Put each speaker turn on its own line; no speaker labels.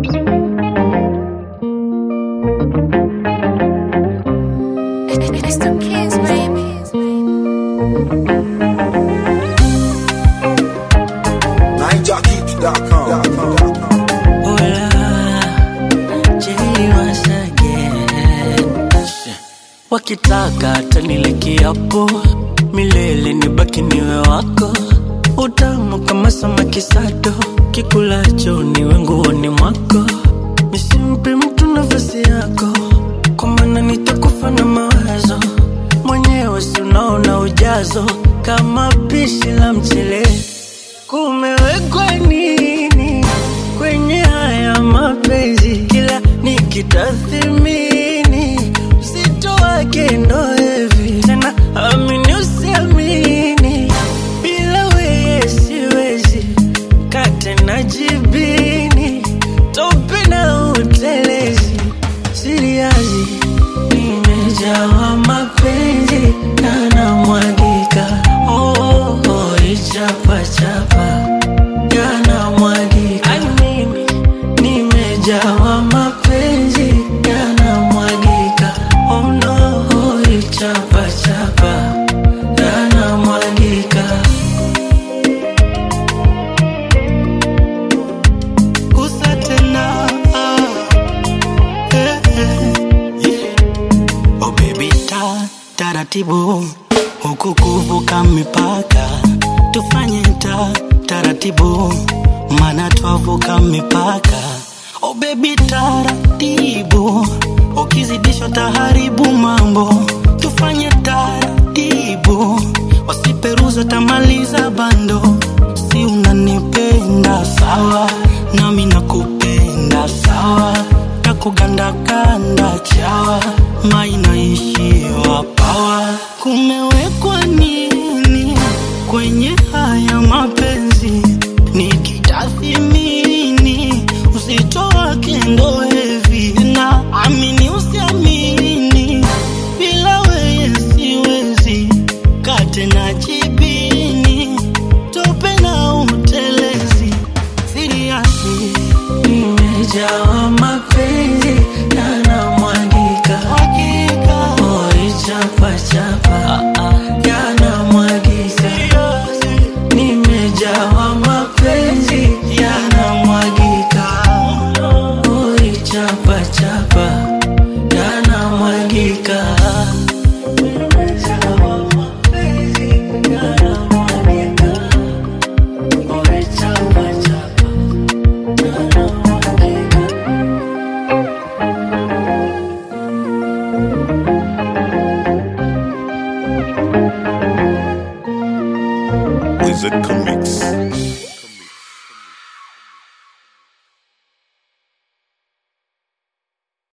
It's the kids, baby.
NineJockey.com.
Hola, Jay once again. Wakitaka tanile kiapo milele nibaki niwe wako, utamu kama samaki sato, kikulacho niwe nguoni mwako, nisimpe mtu nafasi yako, kwa maana nitakufa na mawazo mwenyewe, si unaona ujazo kama pishi la mchele kumewekwa nini kwenye haya mapenzi? Kila nikitathimini uzito wake ndo hivi tena, amini usiamini, bila weye siwezi kate na jibini, tope na utelezi, siriazi nimejawa mapenzi yanamwagika, oh, oh, oh, ichapachapa yanamwagika, Ai, mimi nimejawa mapenzi yanamwagika, oh no, oh, ichapachapa yanamwagika. Gusa tena, eh, eh, yeah. Oh baby ta taratibu huku kuvuka mipaka tufanye ta taratibu mana twavuka mipaka oh baby taratibu ukizidisha taharibu mambo tufanye taratibu wasiperuza tamaliza bando si unanipenda sawa nami nakupenda sawa takugandakanda chawa mainaishiwa pawa kumewekwa nini kwenye haya mapenzi nikitathimini uzito wake ndo hevi na amini usiamini bila weye siwezi kate na jibini tope na utelezi siriasi nimejawa mapenzi yanamwagika oi chapachapa yanamwagika nimejawa mapenzi yanamwagika oi chapachapa yanamwagika nimejawa mapenzi yanamwagika oi chapachapa yanamwagika
Wizard Comics.